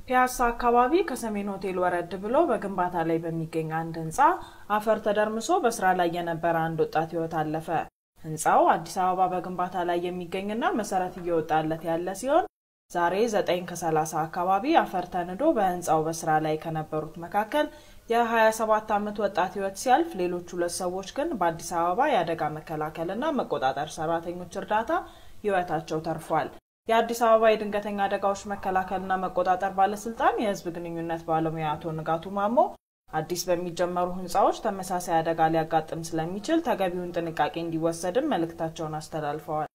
ፒያሳ አካባቢ ከሰሜን ሆቴል ወረድ ብሎ በግንባታ ላይ በሚገኝ አንድ ህንፃ አፈር ተደርምሶ በስራ ላይ የነበረ አንድ ወጣት ህይወት አለፈ። ህንፃው አዲስ አበባ በግንባታ ላይ የሚገኝና መሰረት እየወጣለት ያለ ሲሆን ዛሬ ዘጠኝ ከሰላሳ አካባቢ አፈር ተንዶ በህንፃው በስራ ላይ ከነበሩት መካከል የ27 ዓመት ወጣት ህይወት ሲያልፍ ሌሎች ሁለት ሰዎች ግን በአዲስ አበባ የአደጋ መከላከልና መቆጣጠር ሰራተኞች እርዳታ ህይወታቸው ተርፏል። የአዲስ አበባ የድንገተኛ አደጋዎች መከላከልና መቆጣጠር ባለስልጣን የህዝብ ግንኙነት ባለሙያ አቶ ንጋቱ ማሞ አዲስ በሚጀመሩ ህንፃዎች ተመሳሳይ አደጋ ሊያጋጥም ስለሚችል ተገቢውን ጥንቃቄ እንዲወሰድም መልእክታቸውን አስተላልፈዋል።